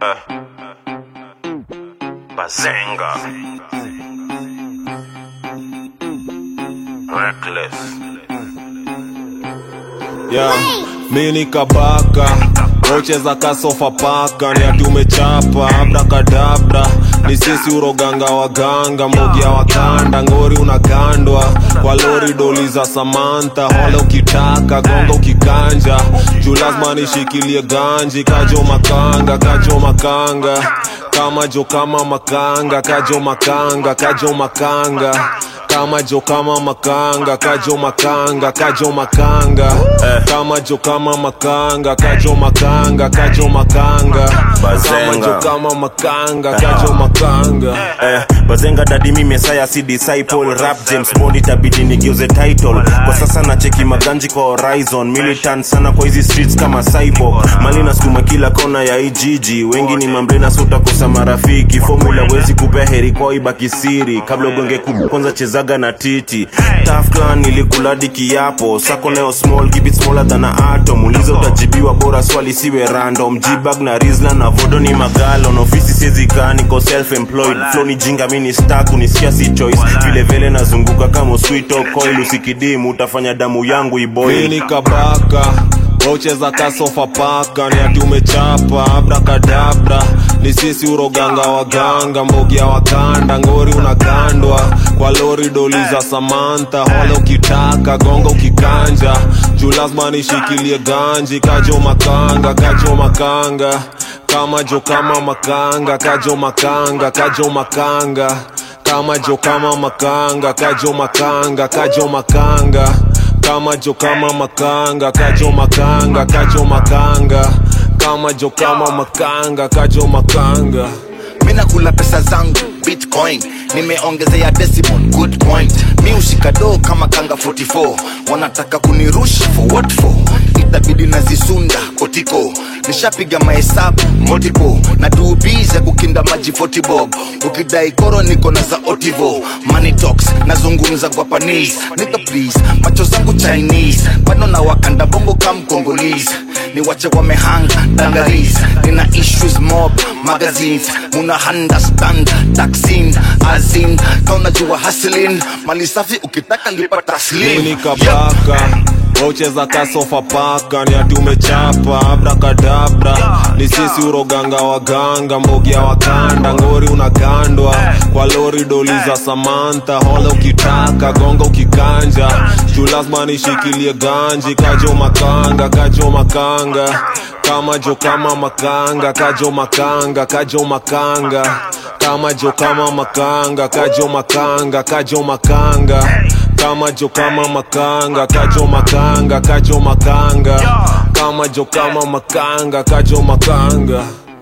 Bazenga. Reckless. yeah. mini kabaka ocheza kasofa paka ni ati umechapa abrakadabra ni sisi uroganga waganga mogia wakanda ngori unagandwa kwa lori doli za samanta hole ukitaka gonga ukikanja juu lazima nishikilie ganji kajo makanga kajo makanga kama jo kama makanga kajo makanga kajo makanga kama jo kama makanga kajo makanga kajo makanga kama jo kama makanga kajo makanga kajo makanga kama Bazenga. jo kama makanga kajo makanga Eh, bazenga dadi mi mesaya si disciple rap james bond itabidi nigeuze title kwa sasa na cheki maganji kwa horizon militant sana kwa hizi streets kama cyborg mali nasukuma kila kona ya ijiji wengi ni mambrena sutakosa marafiki formula wezi kupea heri kwa ibaki siri kabla ugonge kubwa kwanza chezaga na titi Tough clan nilikuladi kiapo sako leo small keep it smaller than a atom uliza utajibiwa bora swali siwe random jibag na rizla na vodo ni magalon ofisi siezi kaa niko self employed flow ni jinga mini stack unisikia si choice vile vile nazunguka kama sweet coil usikidimu utafanya damu yangu iboil mini kabaka ocheza kasofa paka ni ati umechapa abrakadabra ni sisi uroganga waganga mbogia wakanda ngori unagandwa kwa lori doli za samanta hole ukitaka gonga ukikanja juu lazima nishikilie ganji kajo makanga kajo makanga kama jo kama makanga kajo makanga kajo makanga kama jo kama makanga kajo makanga kajo makanga kama jo kama makanga kajo makanga kajo makanga kama jo kama makanga kajo makanga mina kula pesa zangu bitcoin nimeongezea decimal good point mi ushika doo kama kanga 44 wanataka kunirusha for what for itabidi nazisunda kotiko nishapiga mahesabu multiple na tuubize kukinda maji 40 bob ukidai koro niko na za otivo money talks nazungumza kwa panis niko please macho zangu chinese bado na wakanda bongo kam congolese ni wache wamehanga dangaris nina issues mob magazines muna understand taxin azin kaunajua haslin mali safi ukitaka lipa taslim mini kabaka ocheza kasofa paka ni ati umechapa abrakadabra ni sisi uroganga waganga mbogia wakanda ngori unagandwa kwa lori doli za samanta hole ukitaka gonga ukikanja juu lazima nishikilie ganji kajo makanga kajo makanga kama jo kama makanga kajo makanga kajo makanga kama jo kama makanga kajo makanga kajo makanga kama jo kama makanga kajo makanga kajo makanga kama jo kama makanga kajo makanga